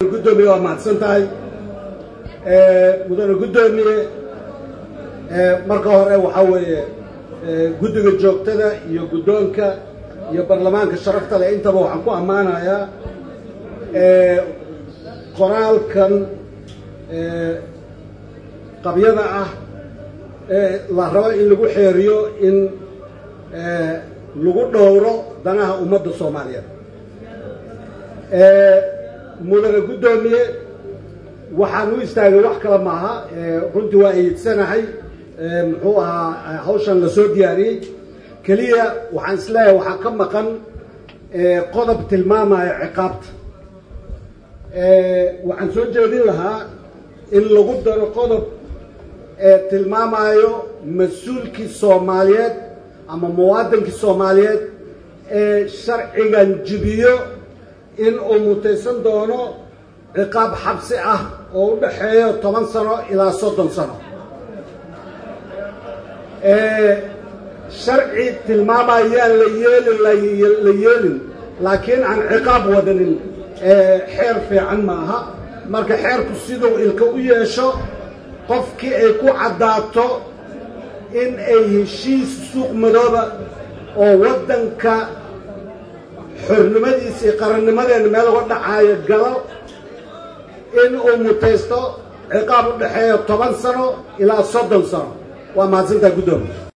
gudoomiye waa mahadsan tahay mudane guddoomiye marka hore waxaa weeye guddiga joogtada iyo guddoonka iyo baarlamaanka sharafta leh intaba waxaan ku ammaanayaa qoraalkan qabyada ah ee la rabo in lagu xeeriyo in lagu dhowro danaha ummadda soomaaliyeed mudane guddoomiye waxaan u istaagay wax kale maaha runtii waa eedsanahay muxuu ahaa hawshan la soo diyaariyey keliya waxaan isleeyahay waxaa ka maqan qodob tilmaamaya ciqaabta waxaan soo jeedin lahaa in lagu daro qodob tilmaamayo mas-uulkii soomaaliyeed ama muwaadinkii soomaaliyeed ee sharcigan jibiyo in uu mutaysan doono ciqaab xabsi ah oo u dhaxeeyo toban sano ilaa soddon sano sharci tilmaamayaan la yeelin la yeelin laakiin aan ciqaab wadanin xeer fiican ma aha marka xeerku siduu ilka u yeesho qofkii ay ku caddaato in ay heshiis suuq madooba oo waddanka xornimadiisa iyo qarannimadeena meel uga dhacaayo galo in uu mutaysto ciqaab u dhexeeyo toban sano ilaa soddon sano waa mahadsantaha guddoomiye